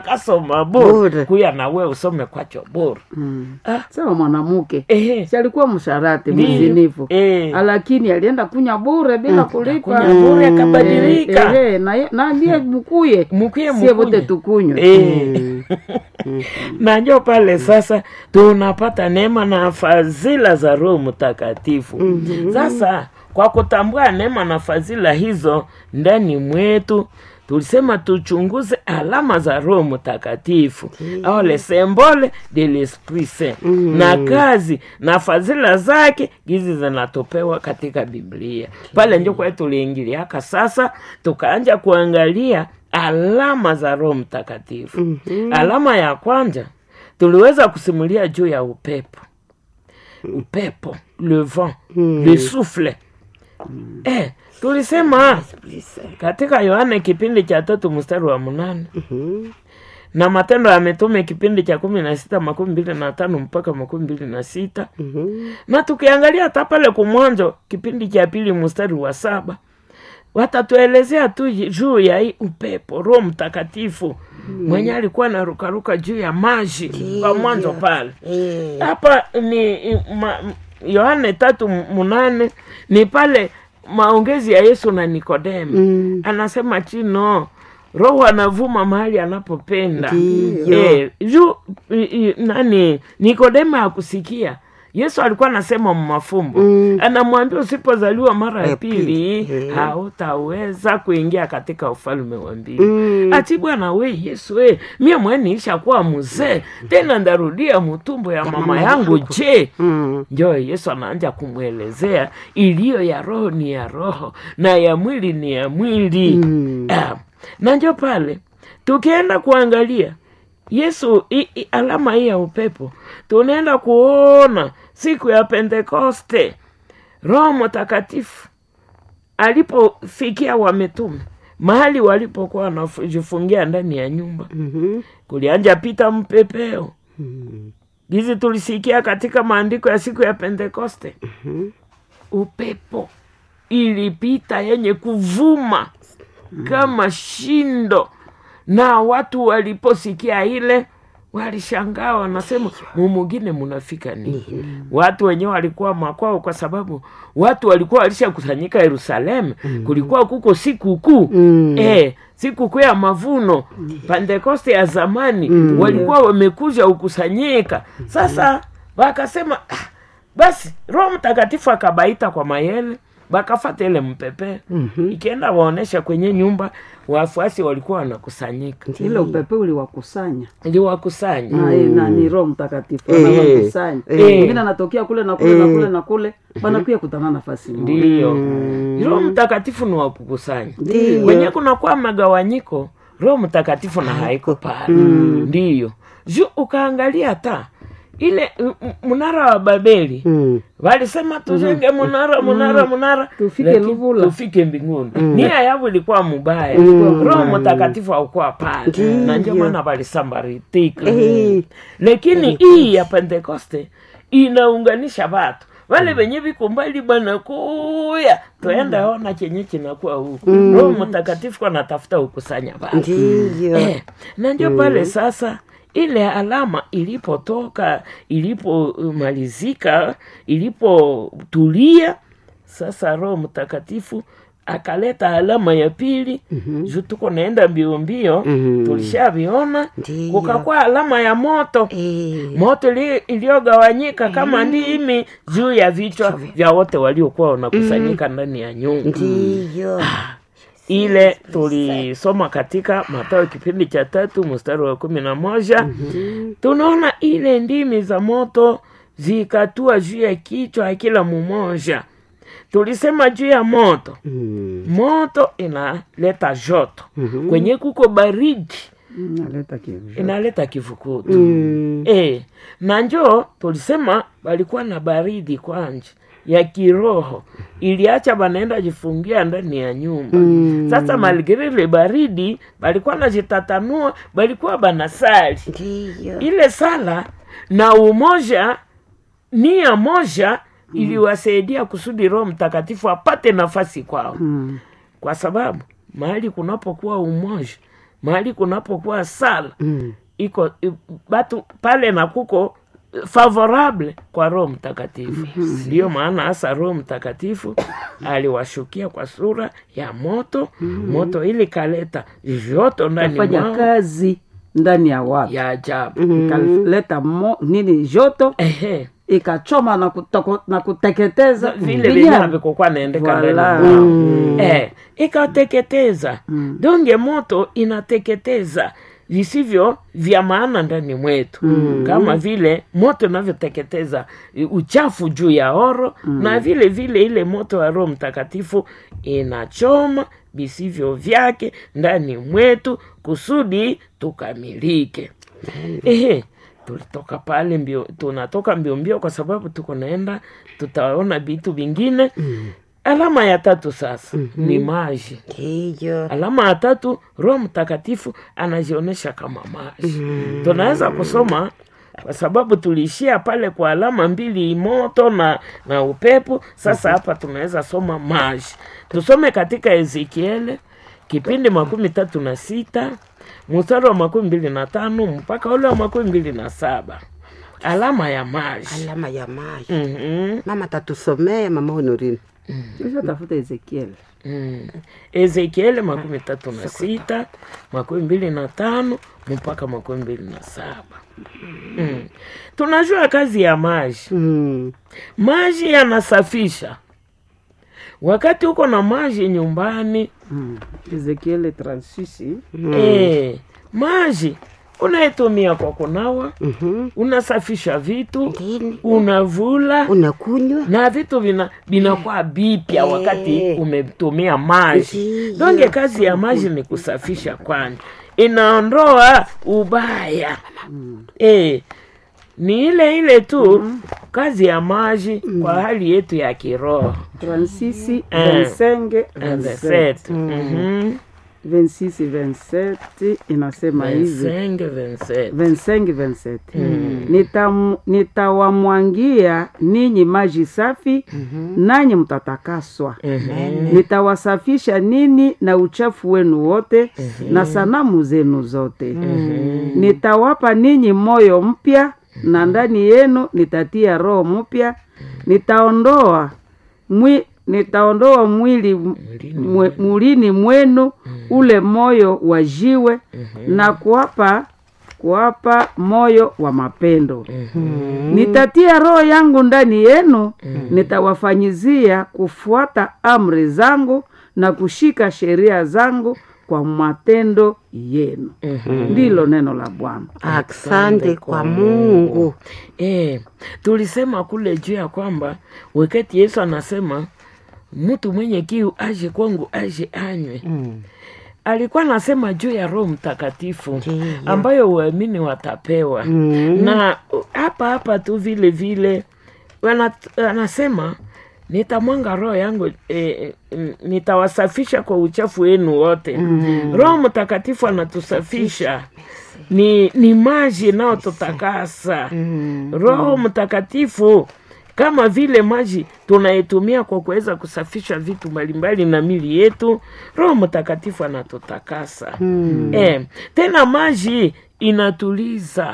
kasoma bure Bure. kuya nawe usome kwacho bure Mm. ah, sawa mwanamke ehe. si alikuwa msharati Ndiyo. mzinifu Eh. lakini alienda kunya bure bila kulipa Kunya bure akabadilika Eh, eh, na ye- na ndiye mkuye mkuye sie wote mkuye tukunywe Eh. najua pale sasa tunapata neema na fadhila za roho mtakatifu sasa kwa kutambua neema na fadhila hizo ndani mwetu tulisema tuchunguze alama za roho mtakatifu au le symbole de l'esprit saint na kazi na fadhila zake gizi zinatopewa katika biblia pale njo kwa tuliingiliaka sasa tukaanja kuangalia alama za roho mtakatifu alama ya kwanza tuliweza kusimulia juu ya upepo upepo le vent le souffle eh, tulisema katika yohane kipindi cha tatu mstari wa mnane na matendo ya mitume kipindi cha kumi na sita makumi mbili na tano mpaka makumi mbili na sita na tukiangalia hata pale kumwanzo kipindi cha pili mstari wa saba watatuelezea tu juu ya hii upepo roho mtakatifu mwenye alikuwa narukaruka juu ya maji kwa mwanzo pale hapa ni ma, yohane tatu munane ni pale maongezi ya yesu na nikodemu Mm. anasema chino roho anavuma mahali anapopenda Ndiyo. eh, juu i- i- nani nikodemu hakusikia yesu alikuwa anasema mmafumbo Mm. anamwambia usipozaliwa mara ya Ya pili pili, eh. hautaweza kuingia katika ufalme wa mbili Mm. ati bwana we yesu we mie mweniisha kuwa mzee tena ndarudia mutumbo ya mama yangu je Mm. njo yesu anaanja kumwelezea iliyo ya roho ni ya roho na ya mwili ni ya mwili Mm. Ah, na njo pale tukienda kuangalia yesu i, i, alama hii ya upepo tunaenda kuona siku ya pentekoste roho mtakatifu alipofikia wametume mahali walipokuwa wanajifungia ndani ya nyumba Mhm. kulianja pita mpepeo Mm. hizi tulisikia katika maandiko ya siku ya pentekoste Mhm. upepo ilipita yenye kuvuma kama shindo na watu waliposikia ile walishangaa wanasema mumugine munafika nini watu wenyewe walikuwa makwao kwa sababu watu walikuwa walishakusanyika yerusalemu kulikuwa kuko sikukuu Mm. eh, sikukuu ya mavuno pentekoste ya zamani walikuwa wamekuja ukusanyika sasa wakasema "Ah, basi roho mtakatifu akabaita kwa mayele bakafata ile mpepe Mhm. ikienda waonesha kwenye nyumba wafuasi walikuwa wanakusanyika ile upepe uliwakusanya iliwakusanya na, na ni roho mtakatifu Eh. anawakusanya Eh. wengine anatokea kule na kule na kule na kule wanakuya kutana nafasi moja ndiyo roho mtakatifu ni wakukusanya Ndiyo. kwenye kunakuwa magawanyiko roho mtakatifu na haiko pale ndiyo ju ukaangalia ta ile m- m- mnara wa babeli Mm. walisema tujenge munara munara munara Tufike lakini Luvula. tufike mbinguni nia yavo ilikuwa mubaya Mm. roho mtakatifu haukuwa pale na ndio maana walisambaritika Eh. lakini hii ya pentekoste inaunganisha watu wale wenye viko mbali bwana kuya tuenda ona chenye kinakuwa huku roho mtakatifu kwa natafuta ukusanya watu ndiyo eh, na ndio pale sasa ile alama ilipotoka ilipomalizika ilipotulia sasa roho mtakatifu akaleta alama ya pili mm-hmm. juu tuko naenda mbio mbio Mhm. tulishaviona Ndiyo. kukakuwa alama ya moto Eh. moto ili- iliyogawanyika kama ndimi juu ya vichwa vya wote waliokuwa wanakusanyika ndani ya nyumba ndiyo ile tulisoma katika Mathayo kipindi cha tatu mstari wa kumi na moja tunaona ile ndimi za moto zikatua juu ya kichwa ya kila mmoja. Tulisema juu ya moto, Mm. moto inaleta joto kwenye kuko baridi naleta kivu inaleta kivukutu Mm. e, na njoo tulisema walikuwa na baridi kwanje ya kiroho iliacha banaenda jifungia ndani ya nyumba Mm. sasa maligirili baridi balikuwa najitatanua balikuwa banasali ndiyo ile sala na umoja nia moja iliwasaidia kusudi roho mtakatifu apate nafasi kwao Mm. kwa sababu mahali kunapokuwa umoja mahali kunapokuwa sala Mm. iko i- batu pale na kuko favorable kwa roho mtakatifu ndiyo maana hasa roho mtakatifu aliwashukia kwa sura ya moto moto ili kaleta joto ndani fanya mwao kazi ndani ya watu ya ajabu ikaleta mo, nini joto ehe ikachoma na, kutoko, na kuteketeza vile vinyama. vile vikokuwa naendeka ndani Voilà. mwao eh, ikateketeza donge moto inateketeza visivyo vya maana ndani mwetu kama vile moto inavyoteketeza i- uchafu juu ya oro na vile vile ile moto wa roho mtakatifu inachoma visivyo vyake ndani mwetu kusudi tukamilike ehe tulitoka pale mbio tunatoka mbio mbio kwa sababu tuko naenda tutaona vitu vingine alama ya tatu sasa ni maji Hiyo. alama ya tatu roho mtakatifu anajionyesha kama maji tunaweza kusoma kwa sababu tuliishia pale kwa alama mbili moto na na upepo sasa hapa tunaweza soma maji tusome katika ezekiele kipindi makumi tatu na sita mstari wa makumi mbili na tano mpaka ule wa makumi mbili na saba alama ya maji Alama ya maji. Mhm. Mama tatusomea mama Honorine. Kisha tafuta ezekiel Mm. ezekieli makumi tatu na sita makumi mbili na tano mpaka makumi mbili na saba mm. tunajua kazi ya maji Mm. maji yanasafisha wakati uko na maji nyumbani mm. ezekiel 36 eh, maji unaitumia kwa kunawa Mhm. unasafisha vitu Ndini. unavula Unakunywa. na vitu vina vinakuwa vipya Eh. wakati umetumia maji Ndiyo. donge kazi ya maji ni kusafisha kwani inaondoa ubaya eh, ni ile ile tu kazi ya maji kwa hali yetu ya kiroho 36 Eh. 25 And the 27 set. Mhm. 26 27 inasema hivi Vingt-cinq, vingt-sept. 25 27 Nitam- nitawamwangia ninyi maji safi nanyi mtatakaswa nitawasafisha nini na uchafu wenu wote na sanamu zenu zote nitawapa ninyi moyo mpya na ndani yenu nitatia roho mpya nitaondoa mwi, nitaondoa mwili mwe, mwilini mwenu ule moyo wa jiwe na kuwapa kuwapa moyo wa mapendo nitatia roho yangu ndani yenu nitawafanyizia kufuata amri zangu na kushika sheria zangu kwa matendo yenu ndilo neno la bwana Asante kwa Mungu. Eh, tulisema kule juu ya kwamba wakati Yesu anasema mtu mwenye kiu aje kwangu aje anywe Mm. alikuwa anasema juu ya roho mtakatifu Ndiyo. ambayo waamini watapewa Mm. na uh, hapa hapa tu vile vile wana- anasema nitamwanga roho yangu e, nitawasafisha kwa uchafu wenu wote roho mtakatifu anatusafisha ni, ni maji inayotutakasa roho mtakatifu kama vile maji tunaitumia kwa kuweza kusafisha vitu mbalimbali na mili yetu roho mtakatifu anatutakasa eh, tena maji inatuliza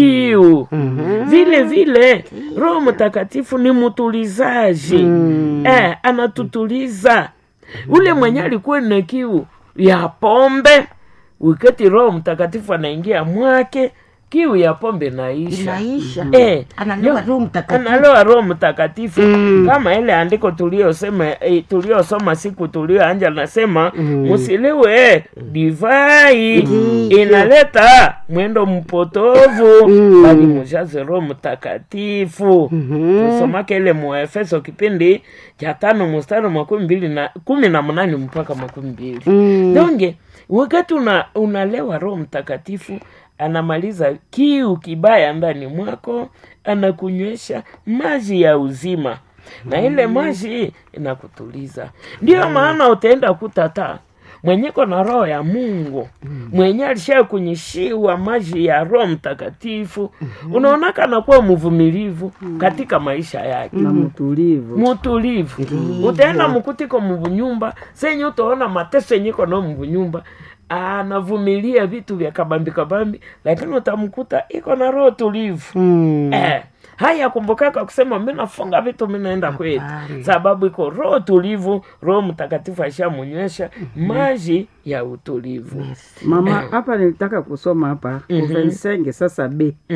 kiu vile vile roho mtakatifu ni mtulizaji eh, anatutuliza ule mwenye alikuwa na kiu ya pombe wakati roho mtakatifu anaingia mwake kiu ya pombe naisha Inaisha. Eh, Analewa yo- Roho Mtakatifu. analewa roho mtakatifu kama ile andiko tuliosema eh, tuliosoma siku tulioanja nasema msiliwe divai inaleta mwendo mpotovu bali mujaze roho mtakatifu tusomake ile muefeso kipindi cha tano mstari makumi mbili na kumi na mnane mpaka makumi mbili donge wakati una, unalewa roho mtakatifu anamaliza kiu kibaya ndani mwako anakunywesha maji ya uzima na ile maji inakutuliza ndiyo maana utaenda kutata mwenyeko na roho ya mungu mwenye alisha kunyishiwa maji ya roho mtakatifu unaonaka anakuwa mvumilivu katika maisha yake na mtulivu mutulivu utaenda mukutiko mubunyumba senye utaona mateso enyiko no mubunyumba anavumilia vitu vya kabambi kabambi lakini utamkuta iko na roho tulivu Mm. eh, haya kumbukaka kusema mi nafunga vitu mi naenda kwetu Hapana. sababu iko roho tulivu roho mtakatifu ashamunywesha maji ya utulivu mama hapa nilitaka kusoma hapa mm sasa b